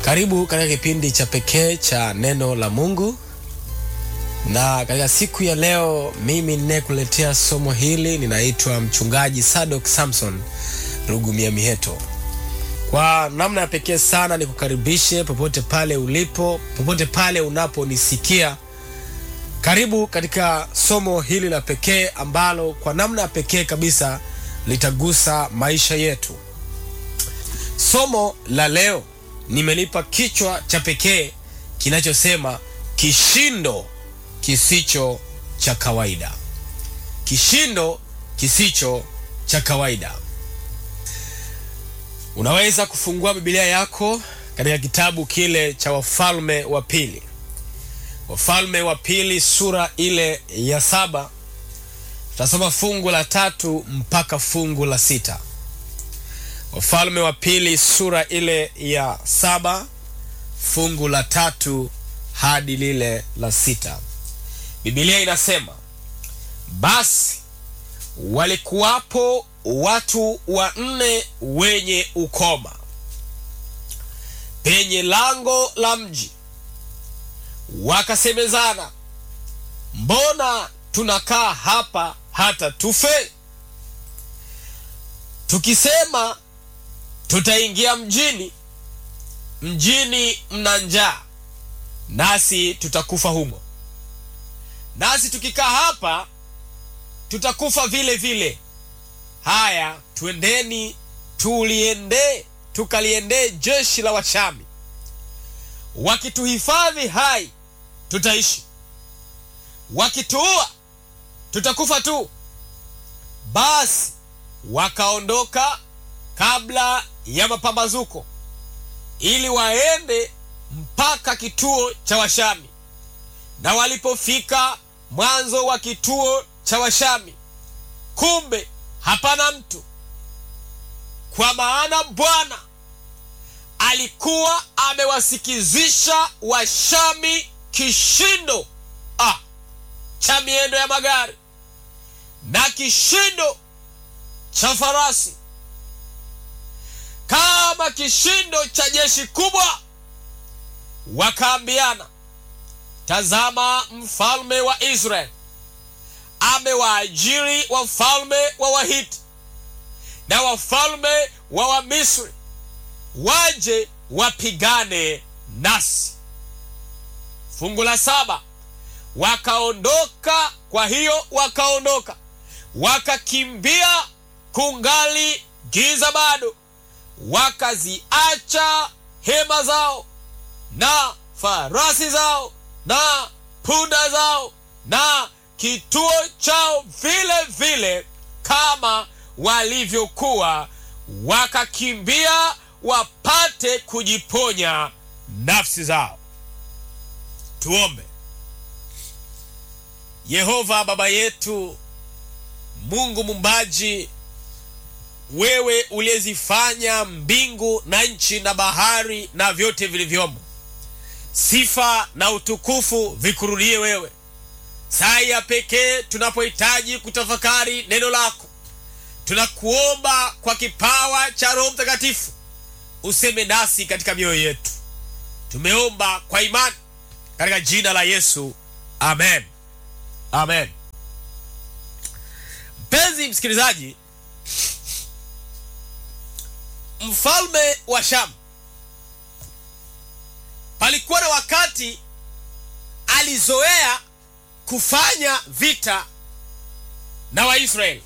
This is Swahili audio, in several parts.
Karibu katika kipindi cha pekee cha neno la Mungu, na katika siku ya leo mimi ninayekuletea somo hili ninaitwa mchungaji Sadok Samson Rugumia Miheto. Kwa namna ya pekee sana nikukaribishe popote pale ulipo, popote pale unaponisikia. Karibu katika somo hili la pekee ambalo kwa namna ya pekee kabisa litagusa maisha yetu. Somo la leo nimelipa kichwa cha pekee kinachosema kishindo kisicho cha kawaida. Kishindo kisicho cha kawaida. Unaweza kufungua Biblia yako katika kitabu kile cha Wafalme wa Pili, Wafalme wa Pili sura ile ya saba. Tutasoma fungu la tatu mpaka fungu la sita. Wafalme wa Pili sura ile ya saba fungu la tatu hadi lile la sita. Biblia inasema basi walikuwapo watu wanne wenye ukoma penye lango la mji, wakasemezana, mbona tunakaa hapa hata tufe? Tukisema tutaingia mjini, mjini mna njaa, nasi tutakufa humo, nasi tukikaa hapa tutakufa vile vile. Haya, twendeni tuliende tukaliendee jeshi la Washami, wakituhifadhi hai tutaishi, wakituua tutakufa tu. Basi wakaondoka kabla ya mapambazuko, ili waende mpaka kituo cha Washami. Na walipofika mwanzo wa kituo cha Washami, kumbe hapana mtu, kwa maana Bwana alikuwa amewasikizisha Washami kishindo ah, cha miendo ya magari na kishindo cha farasi, kama kishindo cha jeshi kubwa. Wakaambiana, tazama, mfalme wa Israeli amewaajiri wafalme wa Wahiti na wafalme wa Wamisri waje wapigane nasi. Fungu la saba, wakaondoka. Kwa hiyo wakaondoka wakakimbia, kungali giza bado, wakaziacha hema zao na farasi zao na punda zao na kituo chao vile vile kama walivyokuwa, wakakimbia wapate kujiponya nafsi zao. Tuombe. Yehova Baba yetu, Mungu mumbaji, wewe uliyezifanya mbingu na nchi na bahari na vyote vilivyomo, sifa na utukufu vikurudie wewe. Saa ya pekee tunapohitaji kutafakari neno lako, tunakuomba kwa kipawa cha Roho Mtakatifu useme nasi katika mioyo yetu. Tumeomba kwa imani katika jina la Yesu, amen, amen. Mpenzi msikilizaji, mfalme wa Shamu palikuwa na wakati alizoea kufanya vita na Waisraeli.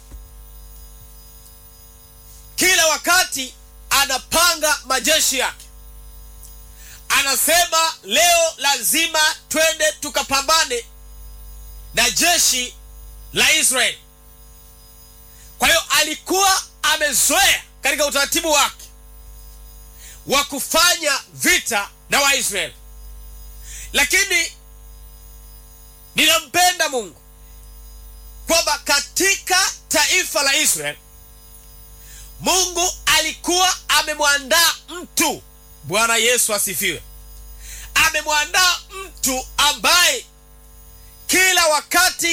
Kila wakati anapanga majeshi yake, anasema leo lazima twende tukapambane na jeshi la Israeli. Kwa hiyo alikuwa amezoea katika utaratibu wake wa kufanya vita na Waisraeli, lakini ninampenda Mungu kwamba katika taifa la Israeli Mungu alikuwa amemwandaa mtu. Bwana Yesu asifiwe! Amemwandaa mtu ambaye kila wakati